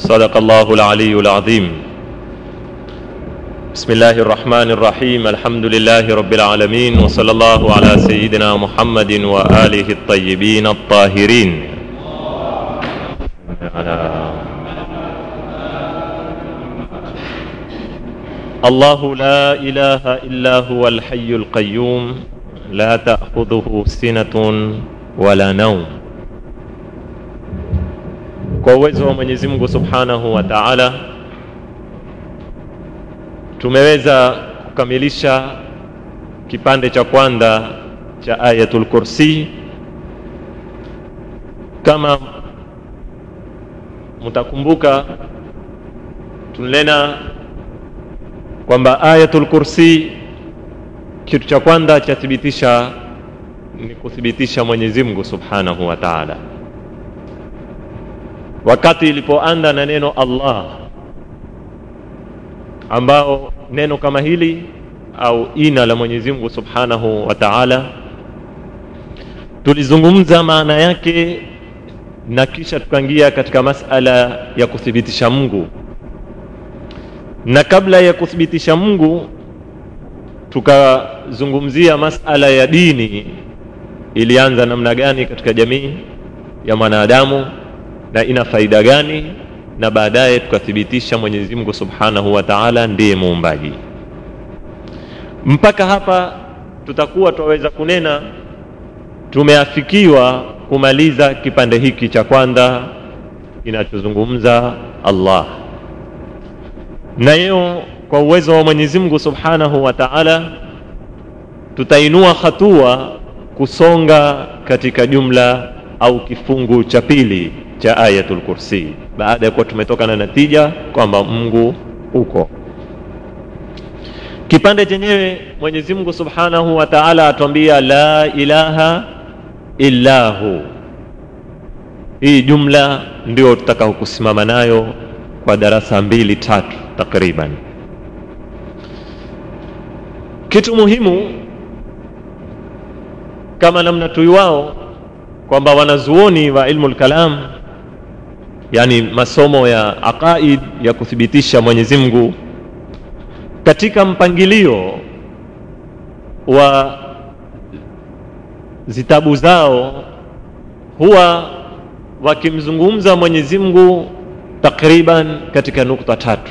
صدق الله العلي العظيم بسم الله الرحمن الرحيم الحمد لله رب العالمين وصلى الله على سيدنا محمد وآله الطيبين الطاهرين على الله لا إله إلا هو الحي القيوم لا تأخذه سنة ولا نوم kwa uwezo wa Mwenyezi Mungu Subhanahu wa Ta'ala tumeweza kukamilisha kipande cha kwanza cha Ayatul Kursi. Kama mtakumbuka, tulinena kwamba Ayatul Kursi kitu cha kwanza chathibitisha ni kuthibitisha Mwenyezi Mungu Subhanahu wa Ta'ala wakati ilipoanza na neno Allah ambao neno kama hili au ina la Mwenyezi Mungu Subhanahu wa Ta'ala tulizungumza maana yake na kisha tukaingia katika masala ya kuthibitisha Mungu na kabla ya kuthibitisha Mungu tukazungumzia masala ya dini ilianza namna gani katika jamii ya mwanadamu na ina faida gani na baadaye tukathibitisha Mwenyezi Mungu Subhanahu wa Ta'ala ndiye muumbaji. Mpaka hapa tutakuwa twaweza kunena tumeafikiwa kumaliza kipande hiki cha kwanza kinachozungumza Allah. Na hiyo kwa uwezo wa Mwenyezi Mungu Subhanahu wa Ta'ala tutainua hatua kusonga katika jumla au kifungu cha pili cha Ayatul Kursi baada ya kuwa tumetoka na natija kwamba Mungu uko. Kipande chenyewe Mwenyezi Mungu Subhanahu wa Ta'ala atuambia la ilaha illa hu. Hii jumla ndio tutakao kusimama nayo kwa darasa mbili tatu takriban. Kitu muhimu kama namna tuiwao kwamba wanazuoni wa ilmu kalam yani masomo ya aqaid ya kuthibitisha Mwenyezi Mungu katika mpangilio wa zitabu zao huwa wakimzungumza Mwenyezi Mungu takriban katika nukta tatu.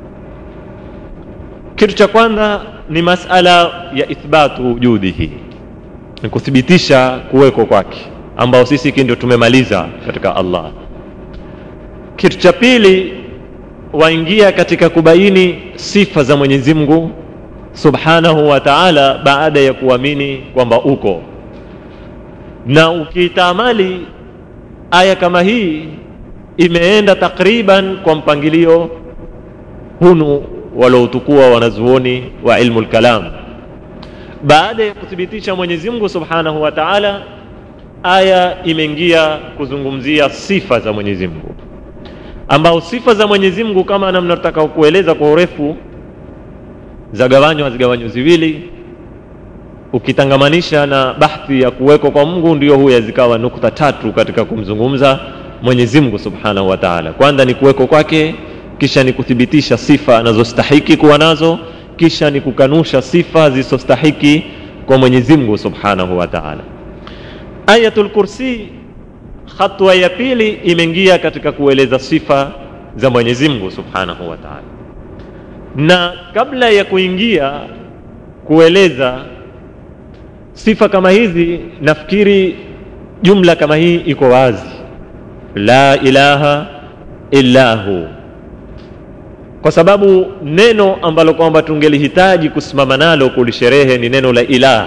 Kitu cha kwanza ni masala ya ithbatu wujudihi, ni kuthibitisha kuweko kwake, ambao sisi ndio tumemaliza katika Allah kitu cha pili waingia katika kubaini sifa za Mwenyezi Mungu Subhanahu wa Ta'ala baada ya kuamini kwamba uko na ukitamali aya kama hii imeenda takriban kwa mpangilio hunu waloutukua wanazuoni wa ilmu kalam baada ya kuthibitisha Mwenyezi Mungu Subhanahu wa Ta'ala aya imeingia kuzungumzia sifa za Mwenyezi Mungu ambao sifa za Mwenyezi Mungu kama namna tutaka kueleza kwa urefu zagawanywa zigawanywa ziwili ukitangamanisha na bahthi ya kuweko kwa Mungu ndio huya zikawa nukta tatu katika kumzungumza Mwenyezi Mungu Subhanahu wa Ta'ala. Kwanza ni kuweko kwake, kisha ni kuthibitisha sifa anazostahiki kuwa nazo, kisha ni kukanusha sifa zisizostahiki kwa Mwenyezi Mungu Subhanahu wa Ta'ala. Ayatul Kursi hatua ya pili imeingia katika kueleza sifa za Mwenyezi Mungu Subhanahu wa Ta'ala. Na kabla ya kuingia kueleza sifa kama hizi, nafikiri jumla kama hii iko wazi, la ilaha illa hu, kwa sababu neno ambalo kwamba tungelihitaji kusimama nalo kulisherehe ni neno la ilaha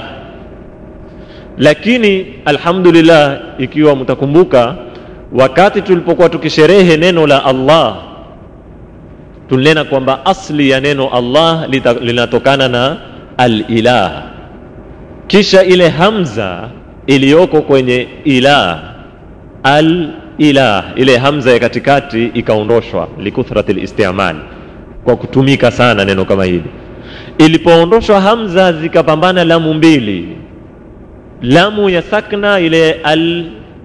lakini alhamdulillah ikiwa mtakumbuka wakati tulipokuwa tukisherehe neno la Allah tulinena kwamba asli ya neno Allah linatokana na al-ilah kisha ile hamza iliyoko kwenye ilah al-ilah ile hamza ya katikati ikaondoshwa likuthrati listimal kwa kutumika sana neno kama hili ilipoondoshwa hamza zikapambana lamu mbili lamu ya sakna ile al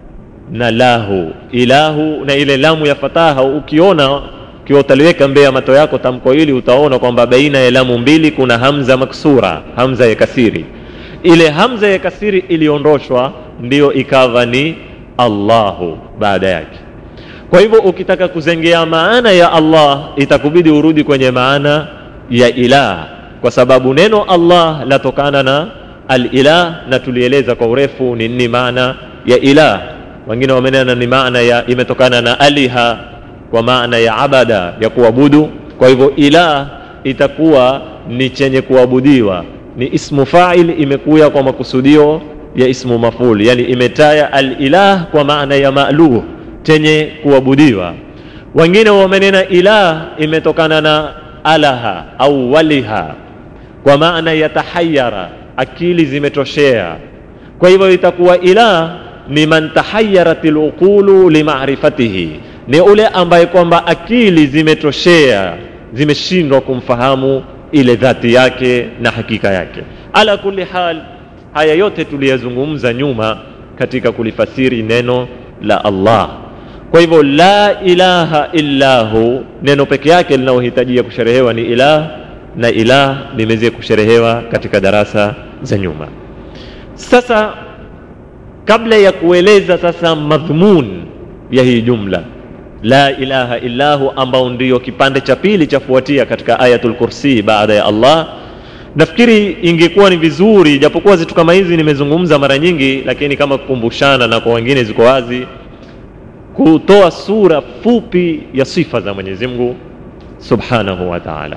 na lahu ilahu na ile lamu ya fataha ukiona ukiwa utaliweka mbele ya mato yako tamko hili utaona kwamba baina ya lamu mbili kuna hamza maksura hamza ya kasiri ile hamza ya kasiri iliondoshwa ndiyo ikawa ni allahu baada yake kwa hivyo ukitaka kuzengea maana ya allah itakubidi urudi kwenye maana ya ilah kwa sababu neno allah latokana na alilah na tulieleza kwa urefu ni nini maana ya ilah wengine wamenena ni maana ya imetokana na aliha kwa maana ya abada ya kuabudu kwa hivyo ilah itakuwa ni chenye kuabudiwa ni ismu fail imekuya kwa makusudio ya ismu maful yani imetaya alilah kwa maana ya maluh chenye kuabudiwa wengine wamenena ilah imetokana na alaha au waliha kwa maana ya tahayara akili zimetoshea kwa hivyo itakuwa ilah ni man tahayarat luqulu limarifatihi ni ule ambaye kwamba akili zimetoshea zimeshindwa kumfahamu ile dhati yake na hakika yake ala kulli hal haya yote tuliyazungumza nyuma katika kulifasiri neno la allah kwa hivyo la ilaha illa hu neno peke yake linalohitajia kusherehewa ni ilah na ilah limeweza kusherehewa katika darasa za nyuma sasa kabla ya kueleza sasa madhmun ya hii jumla la ilaha illahu ambao ndio kipande cha pili chafuatia katika ayatul kursi baada ya allah nafikiri ingekuwa ni vizuri japokuwa zitu kama hizi nimezungumza mara nyingi lakini kama kukumbushana na kwa wengine ziko wazi kutoa sura fupi ya sifa za mwenyezi mungu subhanahu wa taala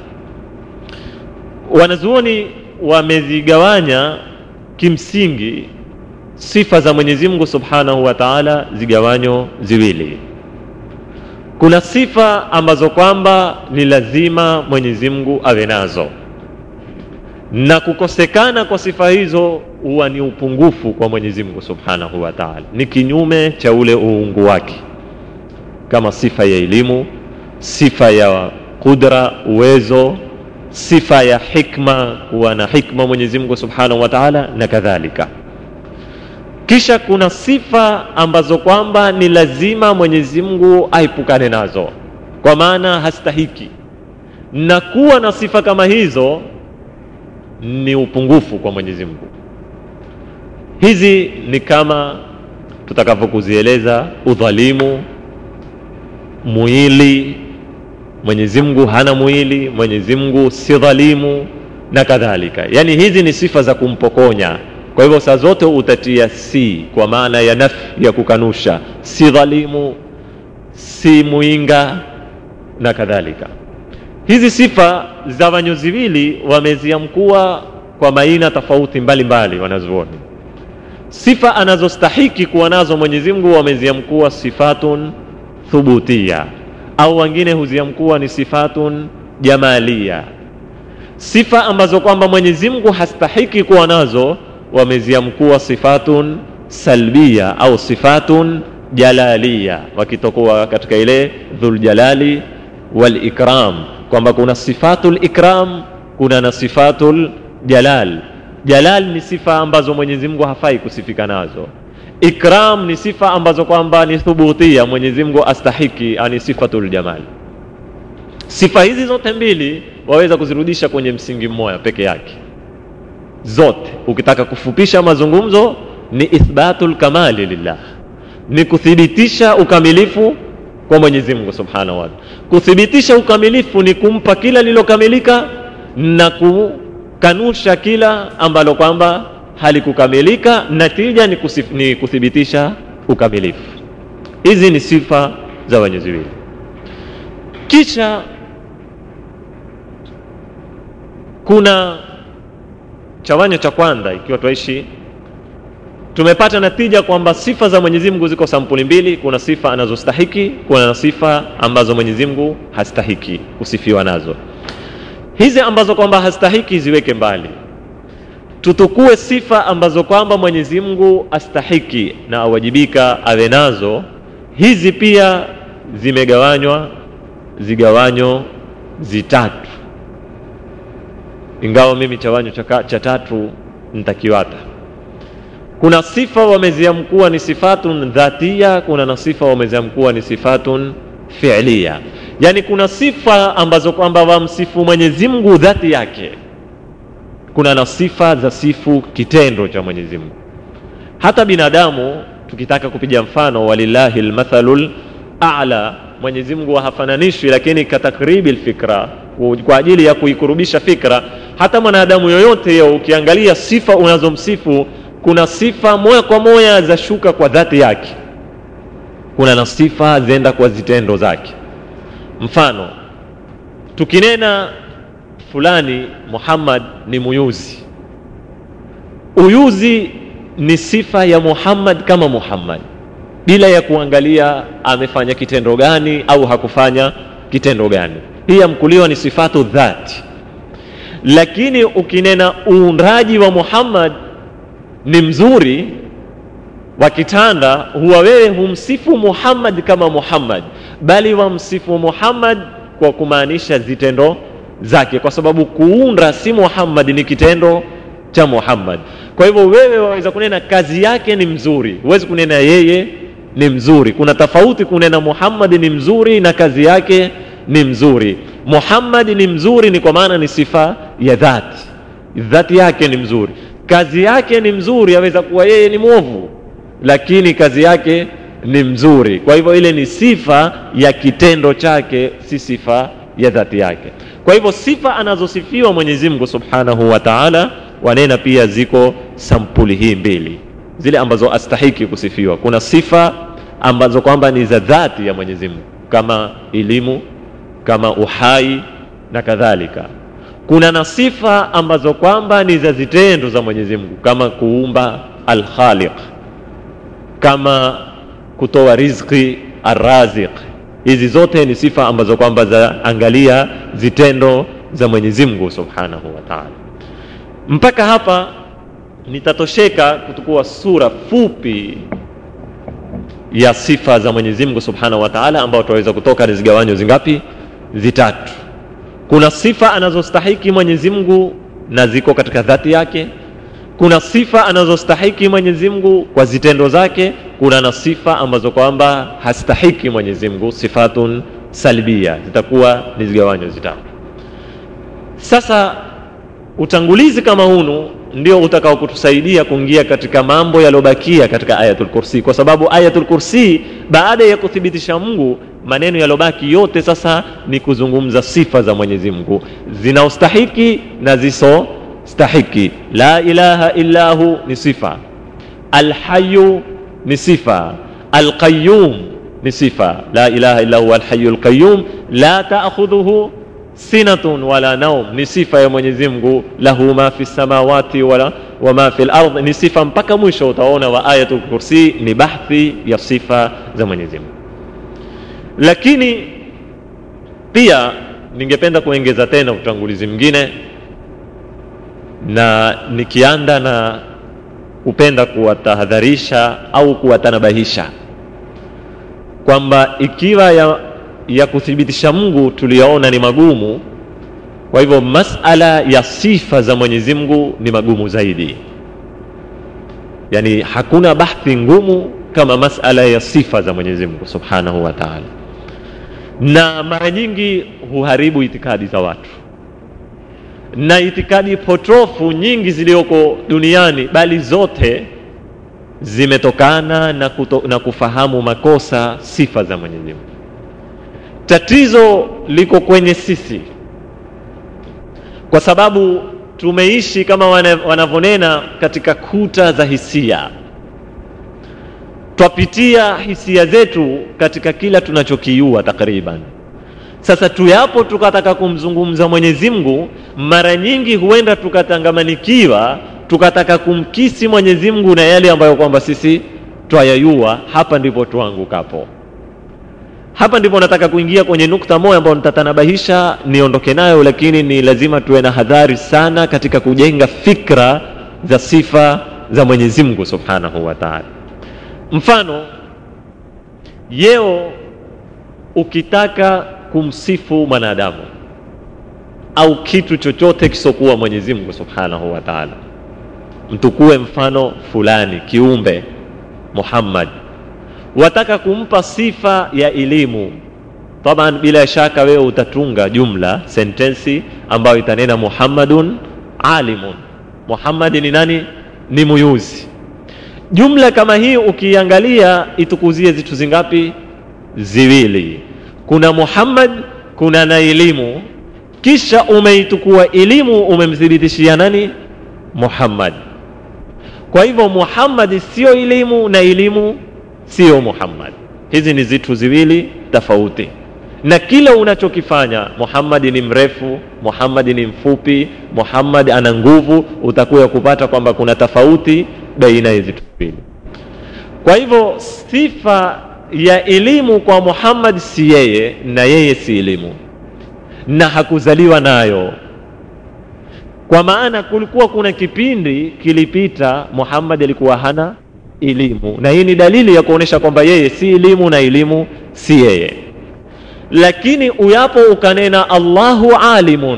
wanazuoni wamezigawanya kimsingi sifa za mwenyezi mungu subhanahu wa taala zigawanyo ziwili kuna sifa ambazo kwamba ni lazima mwenyezi mungu awe nazo na kukosekana kwa sifa hizo huwa ni upungufu kwa mwenyezi mungu subhanahu wa taala ni kinyume cha ule uungu wake kama sifa ya elimu sifa ya qudra uwezo sifa ya hikma kuwa na hikma mwenyezi mungu subhanahu wa taala na kadhalika kisha kuna sifa ambazo kwamba ni lazima mwenyezi mungu aepukane nazo kwa maana hastahiki na kuwa na sifa kama hizo ni upungufu kwa mwenyezi mungu hizi ni kama tutakavyokuzieleza udhalimu mwili mwenyezi mungu hana mwili mwenyezi mungu si dhalimu na kadhalika yaani hizi ni sifa za kumpokonya kwa hivyo saa zote utatia si kwa maana ya nafi ya kukanusha si dhalimu si mwinga na kadhalika hizi sifa za wanyoziwili wameziamkua kwa maina tofauti mbalimbali wanazuoni sifa anazostahiki kuwa nazo mwenyezi mungu wameziamkua sifatun thubutia au wengine huziamkua ni sifatun jamalia sifa ambazo kwamba mwenyezi mungu hastahiki kuwa nazo wameziamkua sifatun salbia au sifatun jalalia wakitokuwa katika ile dhuljalali walikram kwamba kuna sifatul ikram kuna na sifatul jalal jalal ni sifa ambazo mwenyezi mungu hafai kusifika nazo ikram ni sifa ambazo kwamba ni thubutia mwenyezi mungu astahiki ani sifatul jamal sifa hizi zote mbili waweza kuzirudisha kwenye msingi mmoja peke yake zote ukitaka kufupisha mazungumzo ni ithbatul kamali lillah ni kuthibitisha ukamilifu kwa mwenyezi mungu subhanahu wa taala kuthibitisha ukamilifu ni kumpa kila lilokamilika na kukanusha kila ambalo kwamba halikukamilika natija ni, kusif, ni kuthibitisha ukamilifu hizi ni sifa za wenyezi wili kisha kuna chawanyo cha kwanza ikiwa twaishi tumepata natija kwamba sifa za mwenyezi mungu ziko sampuli mbili kuna sifa anazostahiki kuna na sifa ambazo mwenyezi mungu hastahiki kusifiwa nazo hizi ambazo kwamba hastahiki ziweke mbali tutukue sifa ambazo kwamba mwenyezi mungu astahiki na awajibika awe nazo hizi pia zimegawanywa zigawanyo zitatu ingawa mimi chawanyo cha, cha tatu ntakiwata kuna sifa wameziamkuwa ni sifatun dhatia kuna na sifa wameziamkuwa ni sifatun fiilia yaani kuna sifa ambazo kwamba wamsifu mwenyezi mungu dhati yake kuna na sifa za sifu kitendo cha mwenyezi mungu hata binadamu tukitaka kupiga mfano walillahi lmathalu ala mwenyezi mungu hafananishwi lakini katakribi lfikra kwa ajili ya kuikurubisha fikra hata mwanadamu yoyote yo ukiangalia sifa unazomsifu kuna sifa moja kwa moja za shuka kwa dhati yake kuna na sifa zenda kwa zitendo zake mfano tukinena fulani muhammad ni muyuzi uyuzi ni sifa ya muhammad kama muhammad bila ya kuangalia amefanya kitendo gani au hakufanya kitendo gani hii yamkuliwa ni sifatu dhati lakini ukinena uundaji wa muhammad ni mzuri wa kitanda huwa wewe humsifu muhammad kama muhammad bali wamsifu muhammad kwa kumaanisha zitendo zake kwa sababu kuunda si muhammad ni kitendo cha muhammad kwa hivyo wewe waweza kunena kazi yake ni mzuri huwezi kunena yeye ni mzuri kuna tofauti kunena muhammad ni mzuri na kazi yake ni mzuri muhammad ni mzuri ni kwa maana ni sifa ya dhati dhati yake ni mzuri kazi yake ni mzuri aweza kuwa yeye ni mwovu lakini kazi yake ni mzuri kwa hivyo ile ni sifa ya kitendo chake si sifa ya dhati yake kwa hivyo sifa anazosifiwa mwenyezi mungu subhanahu wa taala wanena pia ziko sampuli hii mbili zile ambazo astahiki kusifiwa kuna sifa ambazo kwamba ni za dhati ya mwenyezi mungu kama elimu kama uhai na kadhalika kuna na sifa ambazo kwamba ni za zitendo za mwenyezi mungu kama kuumba alkhaliq kama kutoa rizqi arraziq hizi zote ni sifa ambazo kwamba zaangalia zitendo za mwenyezi mungu subhanahu wa taala mpaka hapa nitatosheka kutukua sura fupi ya sifa za mwenyezi mungu subhanahu wa taala ambao tunaweza kutoka ni zigawanyo zingapi zitatu kuna sifa anazostahiki mwenyezi mungu na ziko katika dhati yake kuna sifa anazostahiki mwenyezi mungu kwa zitendo zake kuna na sifa ambazo kwamba hastahiki mwenyezi mungu sifatun salbia zitakuwa ni zigawanyo zitatu sasa utangulizi kama hunu ndio utakao kutusaidia kuingia katika mambo yaliyobakia katika ayatul kursi kwa sababu ayatul kursi baada ya kuthibitisha mungu maneno yalobaki yote sasa ni kuzungumza sifa za mwenyezi mungu zinaostahiki na zisostahiki la ilaha illahu ni sifa alhayu ni sifa alqayum ni sifa la ilaha illa huwa alhayu alqayum la taakhudhuhu sinatun wala naum ni sifa ya mwenyezi mungu lahu ma fi samawati wala wama fi lardh ni sifa mpaka mwisho utaona wa ayatul kursi ni bahthi ya sifa za mwenyezi mungu lakini pia ningependa kuongeza tena utangulizi mwingine na nikianda na kupenda kuwatahadharisha au kuwatanabahisha kwamba ikiwa ya, ya kuthibitisha mungu tuliyoona ni magumu kwa hivyo masala ya sifa za mwenyezi mungu ni magumu zaidi yaani hakuna bahthi ngumu kama masala ya sifa za mwenyezi mungu subhanahu wa taala na mara nyingi huharibu itikadi za watu na itikadi potofu nyingi zilizoko duniani bali zote zimetokana na, kuto, na kufahamu makosa sifa za mwenyezi mungu tatizo liko kwenye sisi kwa sababu tumeishi kama wanavyonena katika kuta za hisia twapitia hisia zetu katika kila tunachokiua takriban sasa tuyapo tukataka kumzungumza mwenyezi mungu mara nyingi huenda tukatangamanikiwa tukataka kumkisi mwenyezi mungu na yale ambayo kwamba sisi twayayua hapa ndipo tuangukapo hapa ndipo nataka kuingia kwenye nukta moja ambayo nitatanabahisha niondoke nayo lakini ni lazima tuwe na hadhari sana katika kujenga fikra za sifa za mwenyezi mungu subhanahu wa taala mfano yeo ukitaka kumsifu mwanadamu au kitu chochote kisokuwa mwenyezi mungu subhanahu wa taala mtukue mfano fulani kiumbe muhammad wataka kumpa sifa ya elimu taban bila shaka wewe utatunga jumla sentensi ambayo itanena muhammadun alimun muhammadi ni nani ni muyuzi jumla kama hii ukiangalia itukuzie zitu zingapi ziwili kuna muhammad kuna na elimu kisha umeitukua elimu umemthibitishia nani muhammad kwa hivyo muhammadi sio elimu na elimu sio muhammad hizi ni zitu ziwili tofauti na kila unachokifanya muhammadi ni mrefu muhammadi ni mfupi muhammad ana nguvu utakuya kupata kwamba kuna tofauti baina ya vitu viwili kwa hivyo sifa ya elimu kwa muhammad si yeye na yeye si elimu na hakuzaliwa nayo kwa maana kulikuwa kuna kipindi kilipita muhammad alikuwa hana elimu na hii ni dalili ya kuonyesha kwamba yeye si elimu na elimu si yeye lakini uyapo ukanena allahu alimun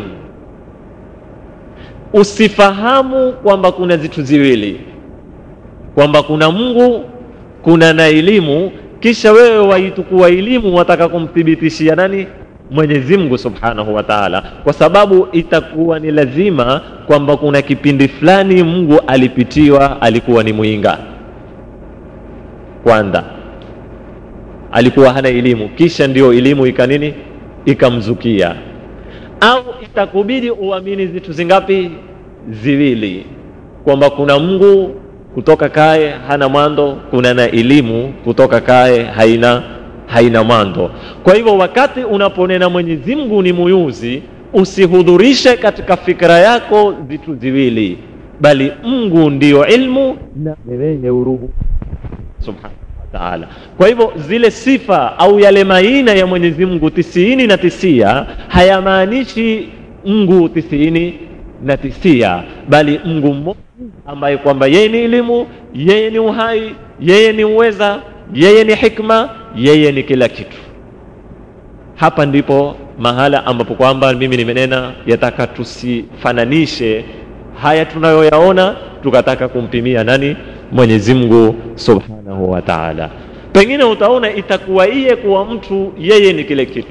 usifahamu kwamba kuna vitu ziwili kwamba kuna mungu kuna na elimu kisha wewe waitukuwa elimu wataka kumthibitishia nani mwenyezi mungu subhanahu wa taala kwa sababu itakuwa ni lazima kwamba kuna kipindi fulani mungu alipitiwa alikuwa ni mwinga kwanza alikuwa hana elimu kisha ndio elimu ikanini ikamzukia au itakubidi uamini vitu zingapi ziwili kwamba kuna mungu kutoka kaye hana mwando kuna na elimu kutoka kaye haina haina mwando kwa hivyo wakati unaponena mwenyezi mungu ni muyuzi usihudhurishe katika fikra yako vitu viwili bali mungu ndiyo ilmu na wewe uruhu subhanahu taala kwa hivyo zile sifa au yale maina ya mwenyezi mungu tisiini na tisia hayamaanishi mungu tisiini na tisia bali mungu mmoja ambaye kwamba yeye ni elimu yeye ni uhai yeye ni uweza yeye ni hikma yeye ni kila kitu hapa ndipo mahala ambapo kwamba mimi nimenena yataka tusifananishe haya tunayoyaona tukataka kumpimia nani mwenyezi mungu subhanahu wa taala pengine utaona itakuwa iye kuwa mtu yeye ni kile kitu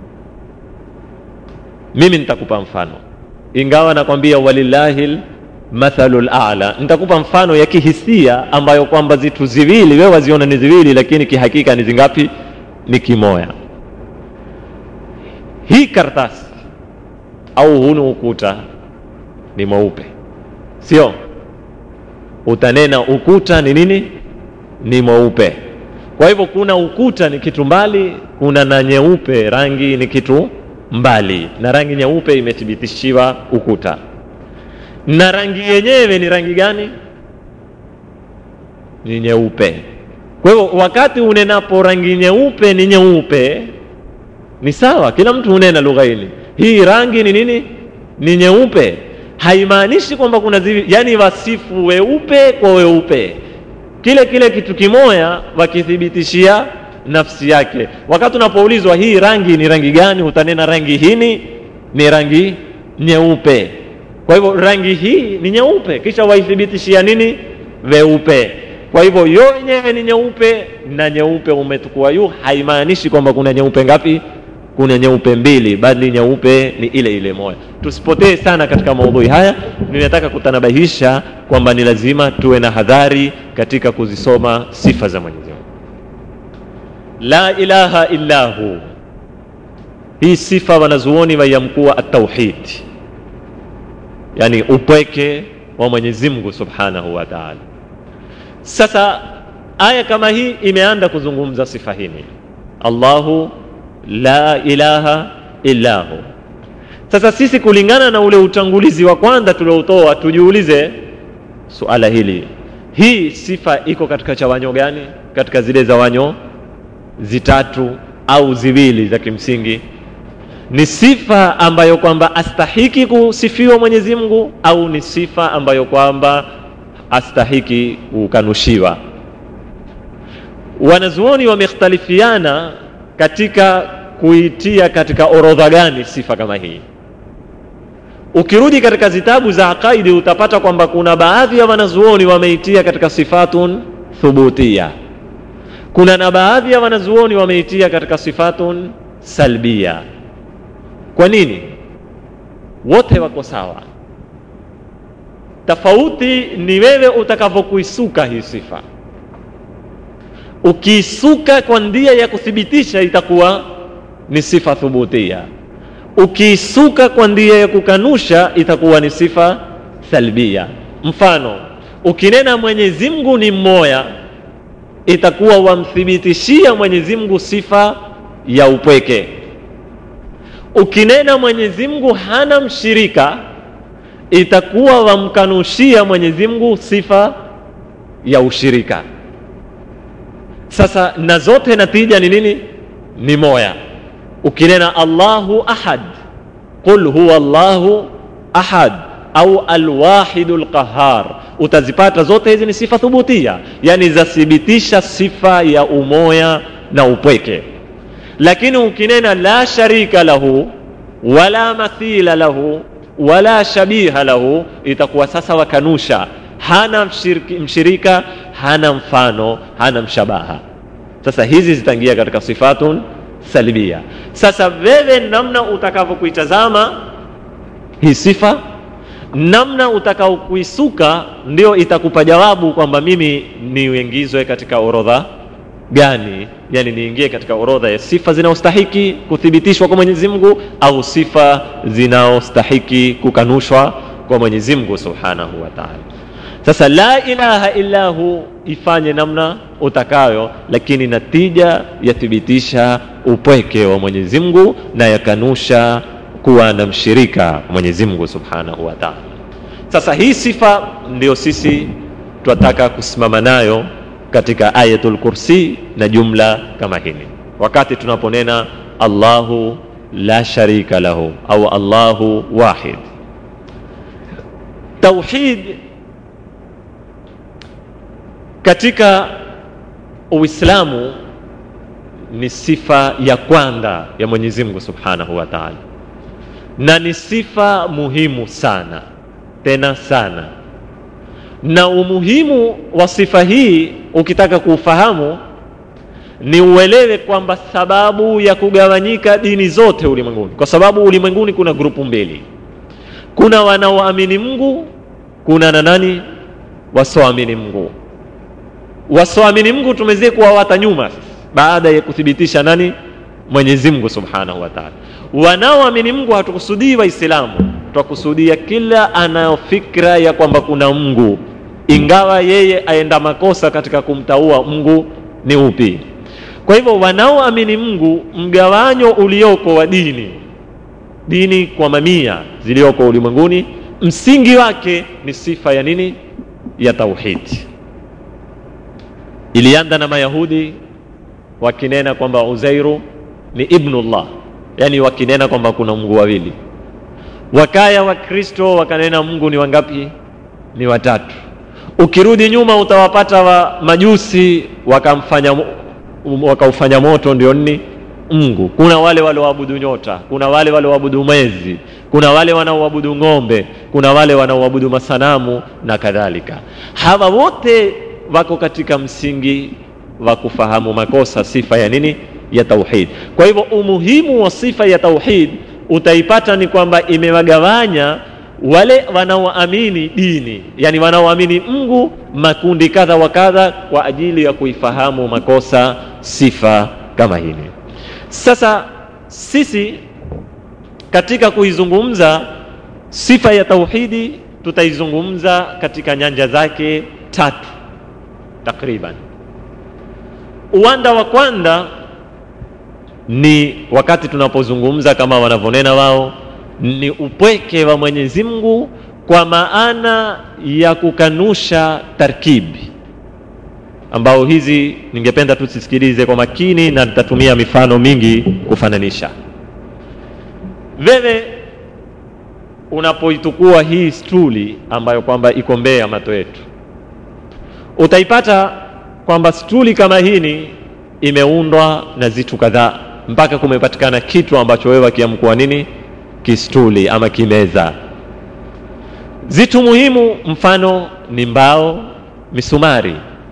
mimi nitakupa mfano ingawa nakwambia walillahi mathalu lala nitakupa mfano ya kihisia ambayo kwamba zitu ziwili wewe waziona ni ziwili lakini kihakika ni zingapi ni kimoya hii kartasi au hunu ukuta ni mweupe sio utanena ukuta ni nini ni mweupe kwa hivyo kuna ukuta ni kitu mbali kuna na nyeupe rangi ni kitu mbali na rangi nyeupe imethibitishiwa ukuta na rangi yenyewe ni rangi gani ni nyeupe kwa hivyo wakati unenapo rangi nyeupe ni nyeupe ni sawa kila mtu hunena lugha hili hii rangi ni nini ni nyeupe haimaanishi kwamba kuna zivi yani wasifu weupe kwa weupe kile kile kitu kimoya wakithibitishia nafsi yake wakati unapoulizwa hii rangi ni rangi gani utanena rangi hini ni rangi nyeupe kwa hivyo rangi hii ni nyeupe kisha waithibitishia nini weupe kwa hivyo yo yenyewe ni nyeupe na nyeupe umetukua yu haimaanishi kwamba kuna nyeupe ngapi kuna nyeupe mbili bali nyeupe ni ile ile moja tusipotee sana katika maudhui haya ninataka kutanabahisha kwamba ni lazima tuwe na hadhari katika kuzisoma sifa za mwenyezi mungu la ilaha illa hu hii sifa wanazuoni waiamkuwa atauhid yani upweke wa mwenyezi mungu subhanahu wa taala sasa aya kama hii imeanda kuzungumza sifa hini allahu la ilaha illa hu sasa sisi kulingana na ule utangulizi wa kwanza tulioutoa tujiulize suala hili hii sifa iko katika chawanyo gani katika zile zawanyo zitatu au ziwili za kimsingi ni sifa ambayo kwamba astahiki kusifiwa mwenyezi mungu au ni sifa ambayo kwamba astahiki kukanushiwa wanazuoni wamekhtalifiana katika kuitia katika orodha gani sifa kama hii ukirudi katika zitabu za aqaidi utapata kwamba kuna baadhi ya wanazuoni wameitia katika sifatun thubutia kuna na baadhi ya wanazuoni wameitia katika sifatun salbia kwa nini wote wako sawa tofauti ni wewe utakavyokuisuka hii sifa ukiisuka kwa ndia ya kuthibitisha itakuwa ni sifa thubutia ukiisuka kwa ndia ya kukanusha itakuwa ni sifa salbia mfano ukinena mwenyezi mungu ni mmoya itakuwa wamthibitishia mwenyezi mungu sifa ya upweke ukinena mwenyezi mungu hana mshirika itakuwa wamkanushia mwenyezi mungu sifa ya ushirika sasa na zote natija ni nini ni moya ukinena allahu ahad qul huwa llahu ahad au alwahidu lqahar utazipata zote hizi ni sifa thubutia yani zathibitisha sifa ya umoya na upweke lakini ukinena la sharika lahu wala mathila lahu wala shabiha lahu itakuwa sasa wakanusha hana mshiriki, mshirika hana mfano hana mshabaha sasa hizi zitaingia katika sifatun salbia sasa wewe namna utakavyokuitazama hii sifa namna utakaokuisuka ndio itakupa jawabu kwamba mimi niingizwe katika orodha gani yani niingie katika orodha ya sifa zinaostahiki kuthibitishwa kwa mwenyezi mungu au sifa zinaostahiki kukanushwa kwa mwenyezi mungu subhanahu wa taala sasa la ilaha illa hu ifanye namna utakayo lakini natija yathibitisha upweke wa mwenyezi mungu na yakanusha kuwa na mshirika mwenyezi mungu subhanahu wa taala sasa hii sifa ndio sisi twataka kusimama nayo katika ayatul kursi na jumla kama hili wakati tunaponena allahu la sharika lahu au allahu wahid tauhid katika uislamu ni sifa ya kwanza ya mwenyezi mungu subhanahu wa taala na ni sifa muhimu sana tena sana na umuhimu wa sifa hii ukitaka kuufahamu ni uelewe kwamba sababu ya kugawanyika dini zote ulimwenguni kwa sababu ulimwenguni kuna grupu mbili kuna wanaoamini mungu kuna na nani wasioamini mungu wasioamini mungu tumezie kuwawata nyuma baada ya kuthibitisha nani mwenyezi mungu subhanahu wa taala wanaoamini mungu hatukusudii waislamu twakusudia kila anayofikra ya kwamba kuna mungu ingawa yeye aenda makosa katika kumtaua mungu ni upi kwa hivyo wanaoamini mungu mgawanyo ulioko wa dini dini kwa mamia ziliyoko ulimwenguni msingi wake ni sifa ya nini ya tauhidi ilianza na mayahudi wakinena kwamba uzairu ni ibnullah yani wakinena kwamba kuna mungu wawili wakaya wakristo wakanena mungu ni wangapi ni watatu ukirudi nyuma utawapata wa majusi wakamfanya wakaufanya moto ndio nini mungu kuna wale walioabudu nyota kuna wale walioabudu mwezi kuna wale wanaoabudu ng'ombe kuna wale wanaoabudu masanamu na kadhalika hawa wote wako katika msingi wa kufahamu makosa sifa ya nini ya tauhid kwa hivyo umuhimu wa sifa ya tauhid utaipata ni kwamba imewagawanya wale wanaoamini dini yani wanaoamini mungu makundi kadha wa kadha kwa ajili ya kuifahamu makosa sifa kama hili sasa sisi katika kuizungumza sifa ya tauhidi tutaizungumza katika nyanja zake tatu takriban uwanda wa kwanza ni wakati tunapozungumza kama wanavyonena wao ni upweke wa mwenyezi mungu kwa maana ya kukanusha tarkibi ambao hizi ningependa tusisikilize kwa makini na nitatumia mifano mingi kufananisha wewe unapoitukua hii stuli ambayo kwamba iko mbele ya mato yetu utaipata kwamba stuli kama hini imeundwa na zitu kadhaa mpaka kumepatikana kitu ambacho wewe wakiamkuwa nini kistuli ama kimeza zitu muhimu mfano ni mbao misumari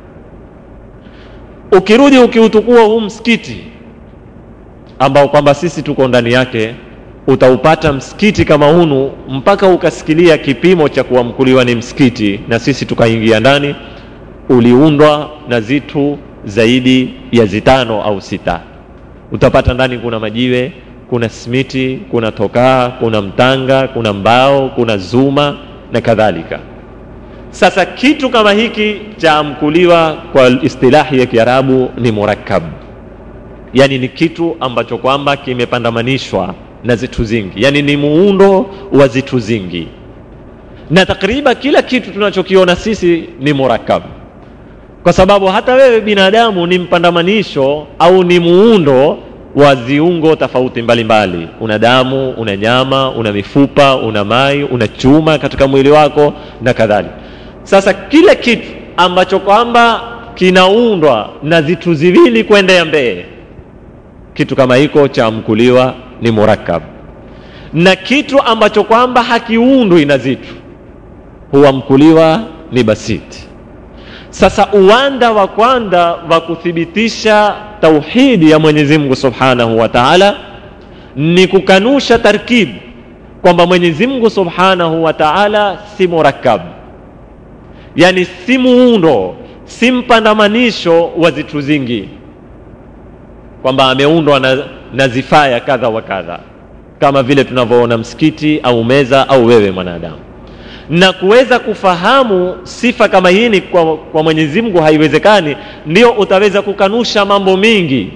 ukirudi ukiutukua huu msikiti ambao kwamba sisi tuko ndani yake utaupata msikiti kama hunu mpaka ukasikilia kipimo cha kuamkuliwa ni msikiti na sisi tukaingia ndani uliundwa na zitu zaidi ya zitano au sita utapata ndani kuna majiwe kuna simiti kuna tokaa kuna mtanga kuna mbao kuna zuma na kadhalika sasa kitu kama hiki chaamkuliwa kwa istilahi ya kiarabu ni murakkab yani ni kitu ambacho kwamba kimepandamanishwa na zitu zingi yani ni muundo wa zitu zingi na takriban kila kitu tunachokiona sisi ni murakkab kwa sababu hata wewe binadamu ni mpandamanisho au ni muundo wa viungo tofauti mbalimbali una damu una nyama una mifupa una mai una chuma katika mwili wako na kadhalika sasa kila kitu ambacho kwamba kinaundwa na vitu ziwili kwenda ya mbee kitu kama hiko chaamkuliwa ni murakkab na kitu ambacho kwamba hakiundwi na zitu huamkuliwa ni basiti sasa uwanda wa kwanza wa kuthibitisha tauhidi ya mwenyezi mungu subhanahu wa taala ni kukanusha tarkibu kwamba mwenyezi mungu subhanahu wa taala si murakkab yani si muundo si mpandamanisho wa zitu zingi kwamba ameundwa na, na zifaya kadha wa kadha kama vile tunavyoona msikiti au meza au wewe mwanadamu na kuweza kufahamu sifa kama hii kwa, kwa mwenyezi mungu haiwezekani ndio utaweza kukanusha mambo mingi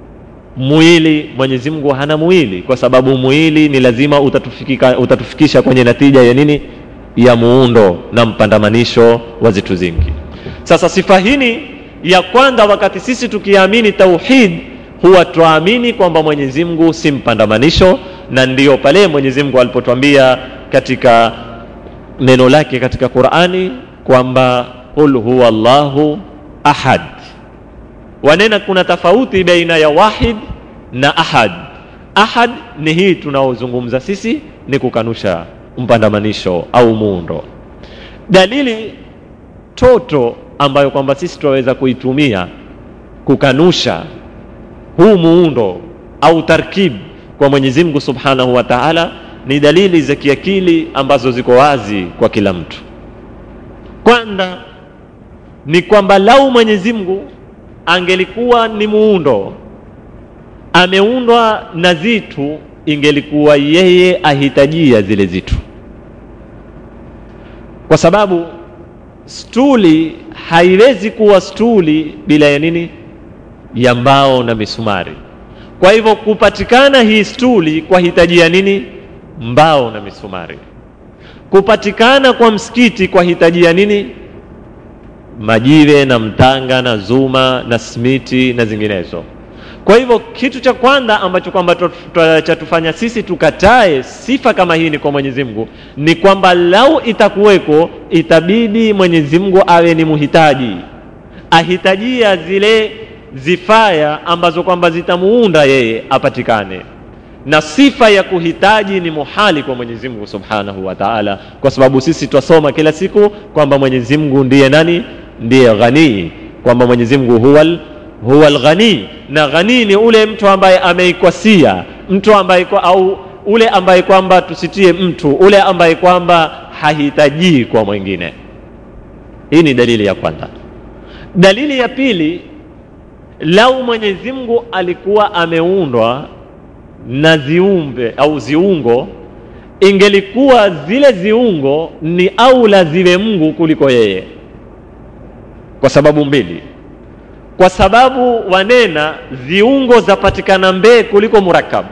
mwili mwenyezi mungu hana mwili kwa sababu mwili ni lazima utatufikika, utatufikisha kwenye natija ya nini ya muundo na mpandamanisho wa zitu zingi sasa sifa hini ya kwanza wakati sisi tukiamini tauhid huwa twaamini kwamba mwenyezi mungu si mpandamanisho na ndiyo pale mwenyezi mungu alipotwambia katika neno lake katika qurani kwamba qul huwa llahu ahad wanena kuna tofauti baina ya wahid na ahad ahad ni hii tunaozungumza sisi ni kukanusha mpandamanisho au muundo dalili toto ambayo kwamba sisi tunaweza kuitumia kukanusha huu muundo au tarkib kwa mwenyezi mungu subhanahu wa taala ni dalili za kiakili ambazo ziko wazi kwa kila mtu kwanza ni kwamba lau mwenyezi mungu angelikuwa ni muundo ameundwa na zitu ingelikuwa yeye ahitajia zile zitu kwa sababu stuli haiwezi kuwa stuli bila ya nini ya mbao na misumari kwa hivyo kupatikana hii stuli kwa hitaji ya nini mbao na misumari kupatikana kwa msikiti kwa hitaji ya nini majiwe na mtanga na zuma na smiti na zinginezo kwa hivyo kitu cha kwanza ambacho kwamba chatufanya sisi tukatae sifa kama hii ni kwa mwenyezi mungu ni kwamba lau itakuweko itabidi mwenyezi mungu awe ni muhitaji ahitajia zile zifaya ambazo kwamba zitamuunda yeye apatikane na sifa ya kuhitaji ni muhali kwa mwenyezi mungu subhanahu wa taala kwa sababu sisi twasoma kila siku kwamba mwenyezi mungu ndiye nani ndiye ghanii kwamba mwenyezi mungu huwa huwa lghanii na ghanii ni ule mtu ambaye ameikwasia mtu ambaye kwa, au ule ambaye kwamba tusitie mtu ule ambaye kwamba hahitajii kwa mwingine hii ni dalili ya kwanza dalili ya pili lau mwenyezi mungu alikuwa ameundwa na ziumbe au ziungo ingelikuwa zile ziungo ni aula ziwe mungu kuliko yeye kwa sababu mbili kwa sababu wanena viungo zapatikana mbee kuliko murakabu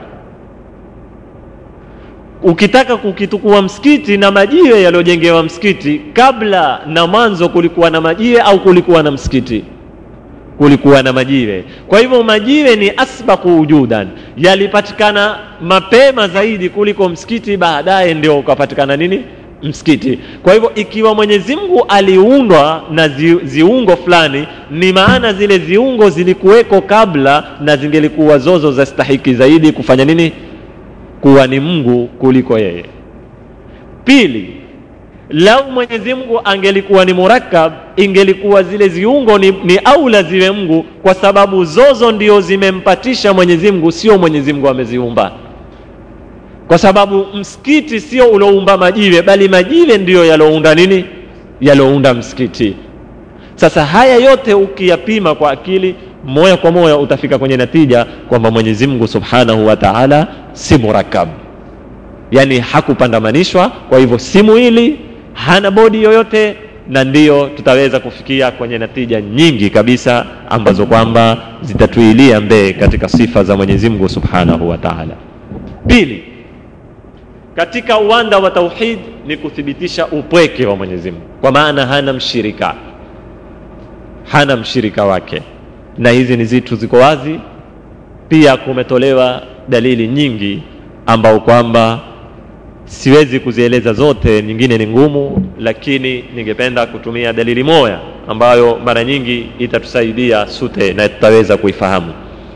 ukitaka kukitukua msikiti na majiwe yaliyojengewa msikiti kabla na mwanzo kulikuwa na majiwe au kulikuwa na msikiti kulikuwa na majiwe kwa hivyo majiwe ni asbaku wujudan yalipatikana mapema zaidi kuliko msikiti baadaye ndio ukapatikana nini msikiti kwa hivyo ikiwa mwenyezi mungu aliundwa na zi, ziungo fulani ni maana zile ziungo zilikuweko kabla na zingelikuwa zozo za stahiki zaidi kufanya nini kuwa ni mungu kuliko yeye pili lau mwenyezi mungu angelikuwa ni murakkab ingelikuwa zile ziungo ni, ni aula ziwe mungu kwa sababu zozo ndio zimempatisha mwenyezi mungu sio mwenyezi mungu ameziumba kwa sababu msikiti sio uloumba majiwe bali majiwe ndiyo yalounda nini yalounda msikiti sasa haya yote ukiyapima kwa akili moja kwa moja utafika kwenye natija kwamba mwenyezi mungu subhanahu wa taala si murakab yaani hakupandamanishwa kwa hivyo si mwili hana bodi yoyote na ndiyo tutaweza kufikia kwenye natija nyingi kabisa ambazo kwamba zitatuilia mbee katika sifa za mwenyezi mungu subhanahu wa taala pili katika uwanda wa tauhid ni kuthibitisha upweke wa mwenyezi mungu kwa maana hana mshirika hana mshirika wake na hizi ni zitu ziko wazi pia kumetolewa dalili nyingi ambao kwamba siwezi kuzieleza zote nyingine ni ngumu lakini ningependa kutumia dalili moja ambayo mara nyingi itatusaidia sute na tutaweza kuifahamu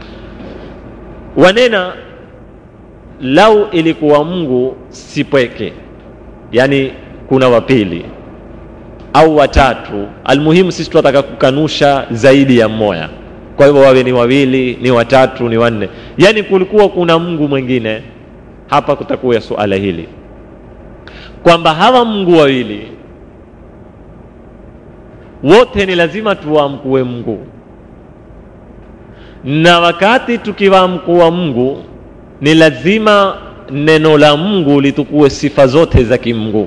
wanena lau ilikuwa mungu sipweke yaani kuna wapili au watatu almuhimu sisi tunataka kukanusha zaidi ya mmoja kwa hivyo wawe ni wawili ni watatu ni wanne yaani kulikuwa kuna mungu mwingine hapa kutakuwa suala hili kwamba hawa mungu wawili wote ni lazima tuwamkue mungu na wakati tukiwamkua mungu ni lazima neno la mungu litukue sifa zote za kimungu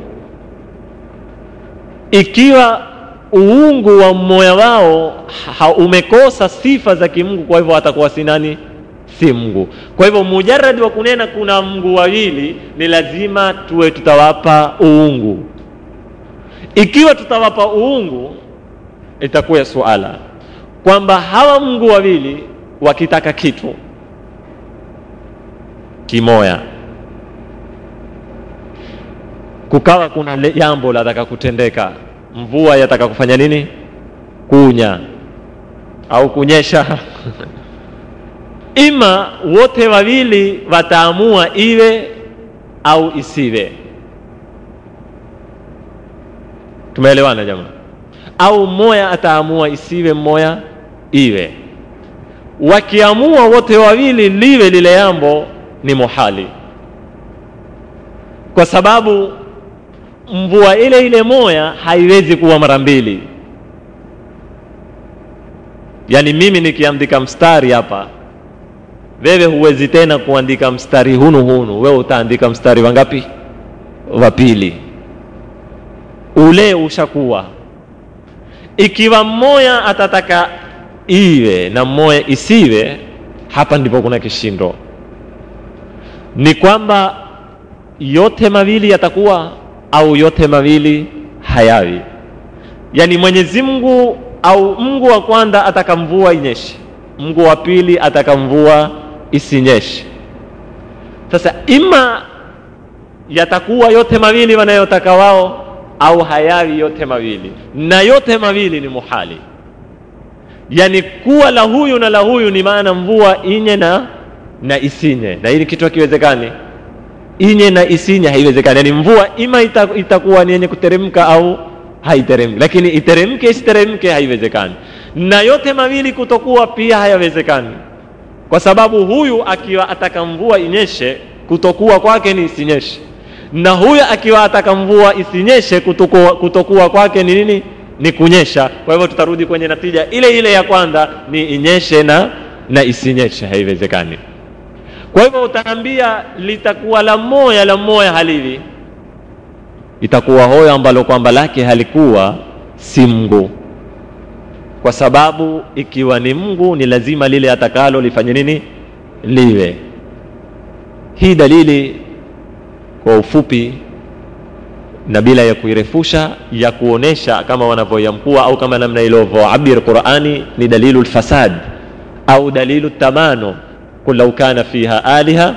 ikiwa uungu wa mmoja wao ha, umekosa sifa za kimungu kwa hivyo atakuwa si nani si mungu kwa hivyo mujaradi wa kunena kuna mungu wawili ni lazima tuwe tutawapa uungu ikiwa tutawapa uungu itakuwa suala kwamba hawa mungu wawili wakitaka kitu kimoya kukawa kuna jambo lataka kutendeka mvua yataka kufanya nini kunya au kunyesha ima wote wawili wataamua iwe au isiwe tumeelewana jamaa au mmoja ataamua isiwe mmoja iwe wakiamua wote wawili liwe lile jambo ni muhali kwa sababu mvua ile ile moya haiwezi kuwa mara mbili yaani mimi nikiandika mstari hapa wewe huwezi tena kuandika mstari hunu hunu wewe utaandika mstari wangapi wa pili ule ushakuwa ikiwa mmoya atataka iwe na mmoja isiwe hapa ndipo kuna kishindo ni kwamba yote mawili yatakuwa au yote mawili hayawi yaani mwenyezi mungu au mungu wa kwanza ataka mvua inyeshe mungu wa pili ataka mvua isinyeshe sasa ima yatakuwa yote mawili wanayotaka wao au hayawi yote mawili na yote mawili ni muhali yaani kuwa la huyu na la huyu ni maana mvua inye na na isinye na hili kitu hakiwezekani inye na isinye haiwezekani yaani mvua ima ita, itakuwa ni yenye kuteremka au haiteremki lakini iteremke isiteremke haiwezekani na yote mawili kutokuwa pia hayawezekani kwa sababu huyu akiwa ataka mvua inyeshe kutokuwa kwake ni isinyeshe na huyu akiwa ataka mvua isinyeshe kutokuwa, kutokuwa kwake ni nini ni kunyesha kwa hivyo tutarudi kwenye natija ile ile ya kwanza ni inyeshe na na isinyeshe haiwezekani kwa hivyo utaambia litakuwa la moya la moya halivi itakuwa hoyo ambalo kwamba lake halikuwa si mngu kwa sababu ikiwa ni mngu ni lazima lile atakalo lifanye nini liwe hii dalili kwa ufupi na bila ya kuirefusha ya kuonesha kama wanavyoyamkua au kama namna ilivyoabir qurani ni dalilu lfasad au dalilu tamano qul lau kana fiha aliha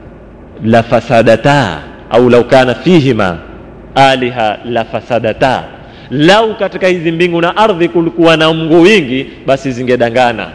lafasadata au lau kana fihima aliha lafasadata lau katika hizi mbingu na ardhi kulikuwa na mngu wingi basi zingedangana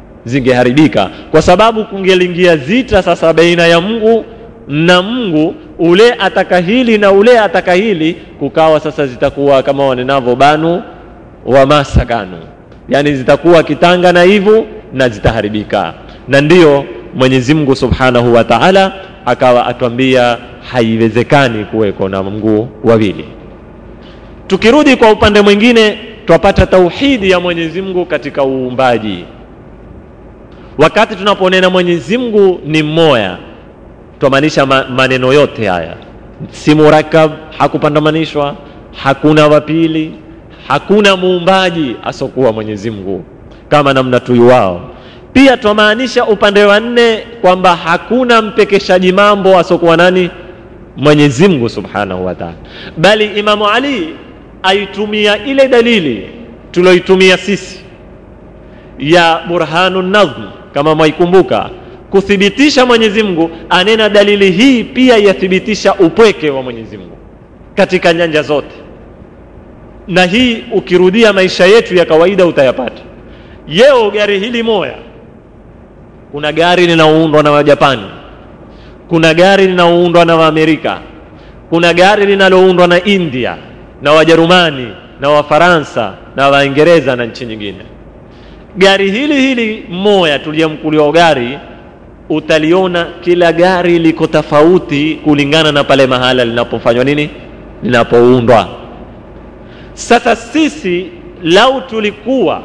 zingeharibika kwa sababu kungeliingia zita sasa baina ya mungu na mungu ule ataka hili na ule ataka hili kukawa sasa zitakuwa kama wanenavyo banu wa masakanu yani zitakuwa kitanga na hivyo na zitaharibika na ndiyo mwenyezi mungu subhanahu wa taala akawa atwambia haiwezekani kuweko na mguu wawili tukirudi kwa upande mwingine twapata tauhidi ya mwenyezi mungu katika uumbaji wakati tunaponena mwenyezi mungu ni mmoya twamaanisha ma, maneno yote haya si murakab hakupandamanishwa hakuna wapili hakuna muumbaji asokuwa mwenyezi mungu kama namna tuyuwao pia twamaanisha upande wa nne kwamba hakuna mpekeshaji mambo asokuwa nani mwenyezi mungu subhanahu wa taala bali imamu ali aitumia ile dalili tulioitumia sisi ya burhanu nadhm kama mwaikumbuka kuthibitisha mwenyezi mungu anena dalili hii pia yathibitisha upweke wa mwenyezi mungu katika nyanja zote na hii ukirudia maisha yetu ya kawaida utayapata yeo gari hili moya kuna gari linaoundwa na wajapani kuna gari linaoundwa na waamerika kuna gari linaloundwa na india na wajerumani na wafaransa na waingereza na nchi nyingine gari hili hili moya tuliyemkuliwa gari utaliona kila gari liko tofauti kulingana na pale mahala linapofanywa nini linapoundwa sasa sisi lau tulikuwa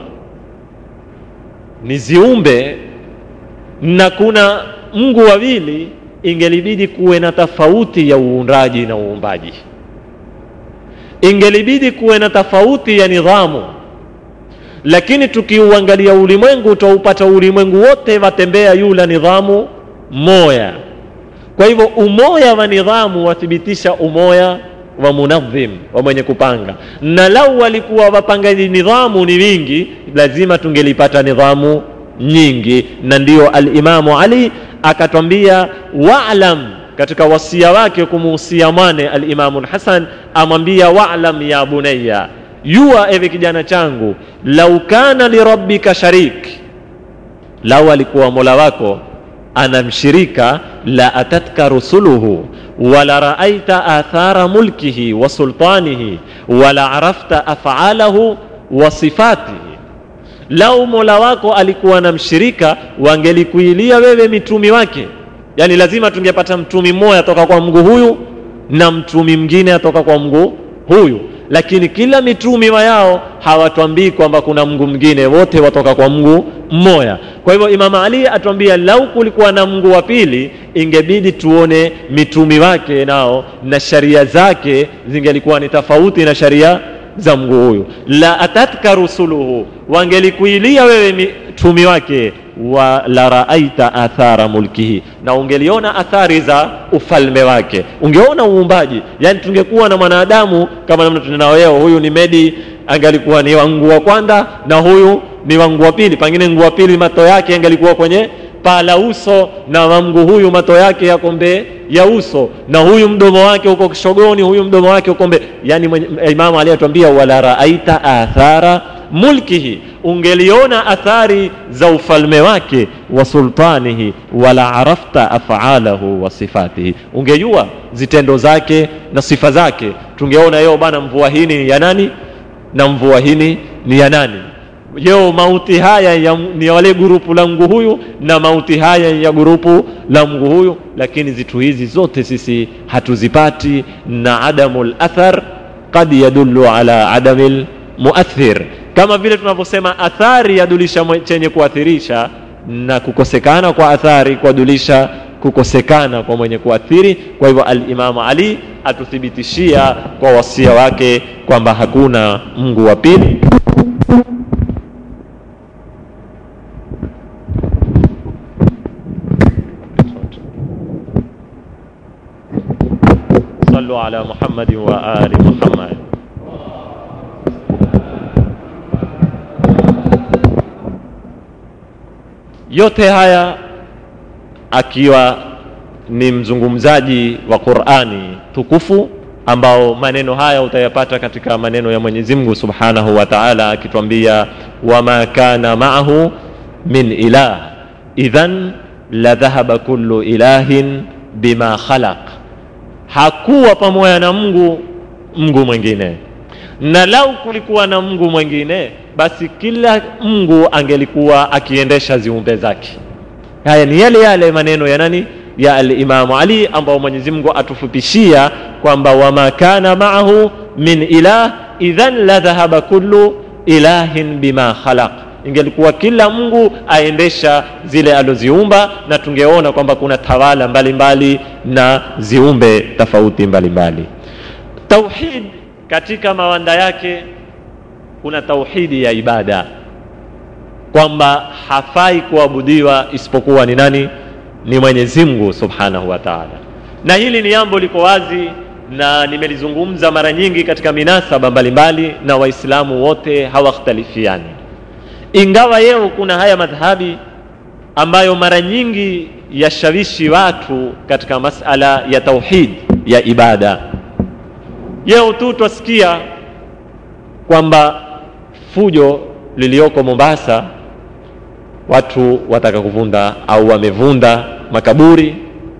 ni ziumbe na kuna mungu wawili ingelibidi kuwe na tofauti ya uundaji na uumbaji ingelibidi kuwe na tofauti ya nidhamu lakini tukiuangalia ulimwengu utaupata ulimwengu wote watembea yula nidhamu moya kwa hivyo umoya wa nidhamu wathibitisha umoya wa munadhim wa mwenye kupanga na lau walikuwa wapangaji nidhamu ni wingi lazima tungelipata nidhamu nyingi na ndiyo alimamu ali akatwambia walam katika wasia wake kumuhusia mwane alimamu lhasan amwambia walam ya bunaya jua ewe kijana changu lau kana lirabbika sharik lau alikuwa mola wako anamshirika la atatka rusuluhu wala raaita athara mulkihi wa sultanihi wala arafta afalahu wa sifatihi lau mola wako alikuwa na mshirika wangelikuilia wewe mitumi wake yaani lazima tungepata mtumi mmoja atoka kwa mgu huyu na mtumi mwingine atoka kwa mgu huyu lakini kila mitumi wa yao hawatwambii kwamba kuna mngu mwingine wote watoka kwa mngu mmoja kwa hivyo imam ali atwambia lau kulikuwa na mngu wa pili ingebidi tuone mitumi wake nao na sharia zake zingelikuwa ni tofauti na sharia za mngu huyu la atatka rusuluhu wangelikuilia wewe mitumi wake wa la raaita athara mulkihi na ungeliona athari za ufalme wake ungeona uumbaji yani tungekuwa na mwanadamu kama namna tunao leo huyu ni medi angalikuwa ni wangu wa kwanza na huyu ni wangu wa pili pengine ngu wa pili mato yake angalikuwa kwenye paa la uso na wangu huyu mato yake yako mbee ya uso na huyu mdomo wake uko kishogoni huyu mdomo wake uko mbee yani imamu aliyetwambia wala raaita athara mulkihi ungeliona athari za ufalme wake wa sultanihi wala arafta afalahu wa sifatihi ungejua zitendo zake na sifa zake tungeona yeo bana mvua hii ni ya nani na mvua hii ni ya nani yeo mauti haya ya, ni ya wale gurupu la mgu huyu na mauti haya ya gurupu la mgu huyu lakini zitu hizi zote sisi hatuzipati na adamu lathar qad yadullu ala adami lmuathir kama vile tunavyosema athari yadulisha chenye kuathirisha na kukosekana kwa athari kwadulisha kukosekana kwa mwenye kuathiri kwa hivyo alimamu ali atuthibitishia kwa wasia wake kwamba hakuna mngu wa pili صلوا على محمد وآل محمد yote haya akiwa ni mzungumzaji wa qurani tukufu ambao maneno haya utayapata katika maneno ya mwenyezi mungu subhanahu wa taala akitwambia wama kana maahu min ilah idhan ladhahaba kullu ilahin bima khalaq hakuwa pamoja na mungu mungu mwingine na lau kulikuwa na mungu mwingine basi kila mungu angelikuwa akiendesha ziumbe zake haya ni yale yale maneno ya nani ya alimamu ali ambao mwenyezi mungu atufupishia kwamba wama kana maahu min ilah idhan la dhahaba kullu ilahin bima khalaq ingelikuwa kila mungu aendesha zile aloziumba na tungeona kwamba kuna tawala mbalimbali mbali na ziumbe tofauti mbalimbali tauhid katika mawanda yake kuna tauhidi ya ibada kwamba hafai kuabudiwa isipokuwa ni nani ni mwenyezi mungu subhanahu wa taala na hili ni jambo liko wazi na nimelizungumza mara nyingi katika minasaba mbalimbali na waislamu wote hawakhtalifiani ingawa yeo kuna haya madhhabi ambayo mara nyingi yashawishi watu katika masala ya tauhid ya ibada yeo tu twasikia kwamba fujo liliyoko mombasa watu wataka kuvunda au wamevunda makaburi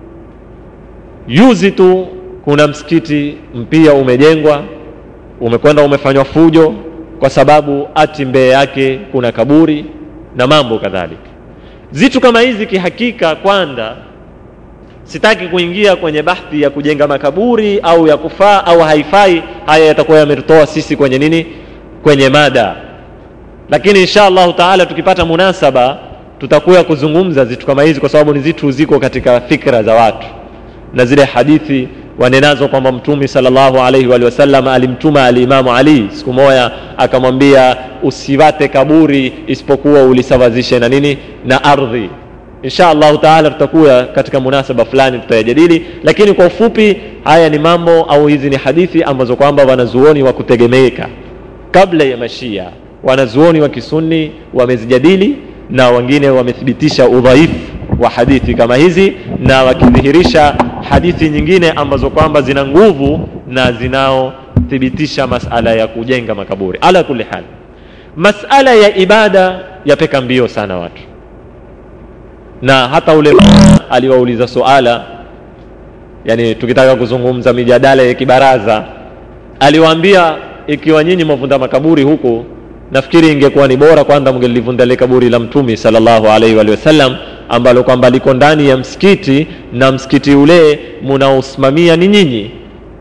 juzi tu kuna msikiti mpya umejengwa umekwenda umefanywa fujo kwa sababu ati mbele yake kuna kaburi na mambo kadhalika zitu kama hizi kihakika kwanza sitaki kuingia kwenye bahthi ya kujenga makaburi au ya kufaa au haifai haya yatakuwa yametutoa sisi kwenye nini kwenye mada lakini insha allahu taala tukipata munasaba tutakuya kuzungumza zitu kama hizi kwa sababu ni zitu ziko katika fikra za watu na zile hadithi wanenazo kwamba mtume salllahu alaihi walihi wasallam alimtuma alimamu ali siku moja akamwambia usiwate kaburi isipokuwa ulisawazishe na nini na ardhi insha allahu taala tutakuya katika munasaba fulani tutayajadili lakini kwa ufupi haya ni mambo au hizi ni hadithi ambazo kwamba wanazuoni wa kutegemeka kabla ya mashia wanazuoni wa kisunni wamezijadili na wengine wamethibitisha udhaifu wa hadithi kama hizi na wakidhihirisha hadithi nyingine ambazo kwamba zina nguvu na zinaothibitisha masala ya kujenga makaburi ala kuli hal masala ya ibada yapeka mbio sana watu na hata ule aliwauliza suala yani tukitaka kuzungumza mijadala ya kibaraza aliwaambia ikiwa nyinyi mwavunda makaburi huku nafikiri ingekuwa ni bora kwanza mngelivunda ile kaburi la mtumi sallallahu alaihi wa sallam ambalo kwamba liko ndani ya msikiti na msikiti ule munaosimamia ni nyinyi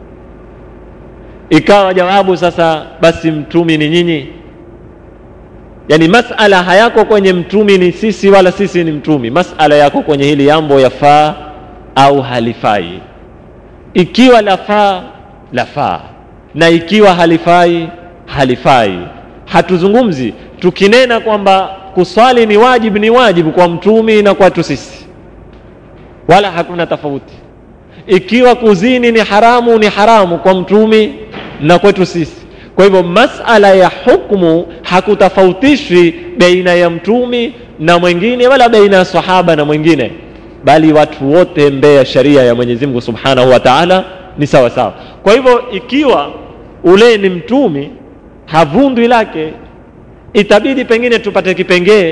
ikawa jawabu sasa basi mtumi ni nyinyi yani masala hayako kwenye mtumi ni sisi wala sisi ni mtumi masala yako kwenye hili jambo yafaa au halifai ikiwa lafaa lafaa na ikiwa halifai halifai hatuzungumzi tukinena kwamba kuswali ni wajibu ni wajibu kwa mtumi na kwetu sisi wala hakuna tofauti ikiwa kuzini ni haramu ni haramu kwa mtumi na kwetu sisi kwa hivyo masala ya hukmu hakutofautishwi baina ya mtumi na mwingine wala baina ya sahaba na mwingine bali watu wote mbele ya sharia ya mwenyezi mungu subhanahu wa taala ni sawa sawa kwa hivyo ikiwa ule ni mtumi havundwi lake itabidi pengine tupate kipengee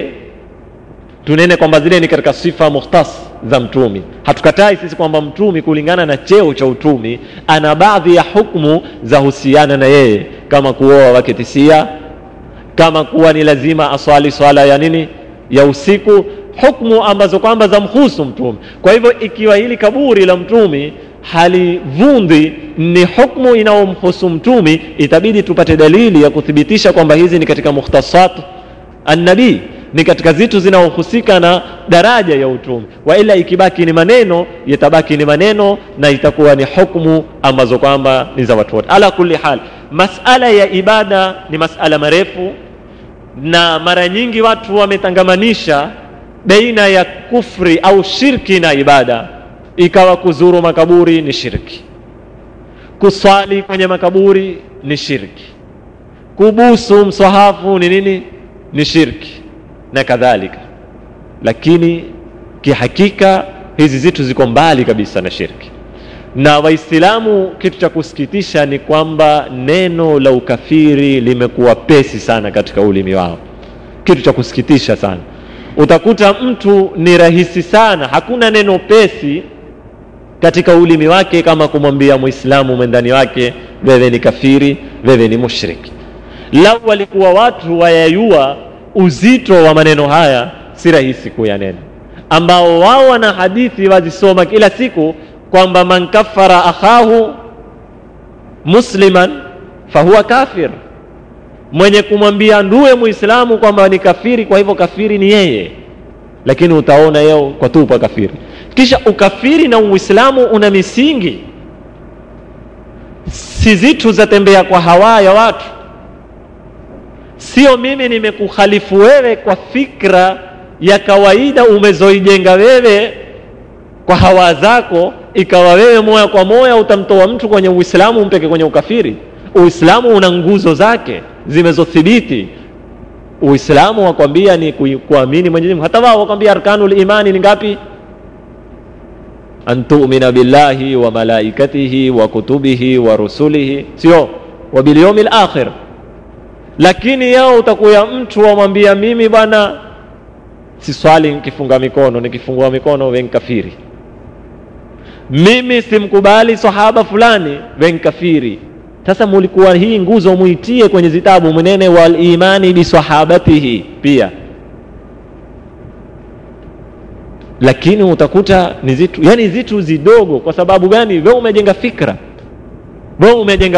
tunene kwamba zile ni katika sifa mukhtas za mtumi hatukatai sisi kwamba mtumi kulingana na cheo cha utumi ana baadhi ya hukmu za husiana na yeye kama kuoa wake tisia kama kuwa ni lazima aswali swala ya nini ya usiku hukmu ambazo kwamba za mhusu mtumi kwa hivyo ikiwa hili kaburi la mtumi halivundhi ni hukmu inayomhusu mtumi itabidi tupate dalili ya kuthibitisha kwamba hizi ni katika mukhtasat annabii ni katika zitu zinaohusika na daraja ya utumi waila ikibaki ni maneno yatabaki ni maneno na itakuwa ni hukmu ambazo kwamba ni za watu wote ala kulli hal masala ya ibada ni masala marefu na mara nyingi watu wametangamanisha baina ya kufri au shirki na ibada ikawa kuzuru makaburi ni shirki kuswali kwenye makaburi ni shirki kubusu msahafu ni nini ni shirki na kadhalika lakini kihakika hizi zitu ziko mbali kabisa na shirki na waislamu kitu cha kusikitisha ni kwamba neno la ukafiri limekuwa pesi sana katika ulimi wao kitu cha kusikitisha sana utakuta mtu ni rahisi sana hakuna neno pesi katika ulimi wake kama kumwambia mwislamu mwendani wake wewe ni kafiri wewe ni mushriki lau walikuwa watu wayayua uzito wa maneno haya si rahisi kuyanena ambao wao wana hadithi wazisoma kila siku kwamba man kafara akhahu musliman fahuwa kafir mwenye kumwambia nduwe muislamu kwamba ni kafiri kwa hivyo kafiri ni yeye lakini utaona yeo kwa tupa kafiri kisha ukafiri na uislamu una misingi si zitu zatembea kwa hawa ya watu sio mimi nimekukhalifu wewe kwa fikra ya kawaida umezoijenga wewe kwa hawa zako ikawa wewe moya kwa moya utamtoa mtu kwenye uislamu umpeke kwenye ukafiri uislamu una nguzo zake zimezothibiti uislamu wakwambia ni kuamini mwenyezi mungu hata wao wakwambia arkanul imani ni ngapi an tumina billahi wa malaikatihi wa kutubihi wa rusulihi sio wa bilyaumi lakhir lakini yao utakuya mtu wamwambia mimi bwana siswali nikifunga mikono nikifungua mikono wenkafiri mimi simkubali sahaba fulani wenkafiri sasa mulikuwa hii nguzo muitie kwenye zitabu mwenene walimani bisahabatihi pia lakini utakuta ni zitu yani zitu zidogo kwa sababu gani we umejenga fikra we umejenga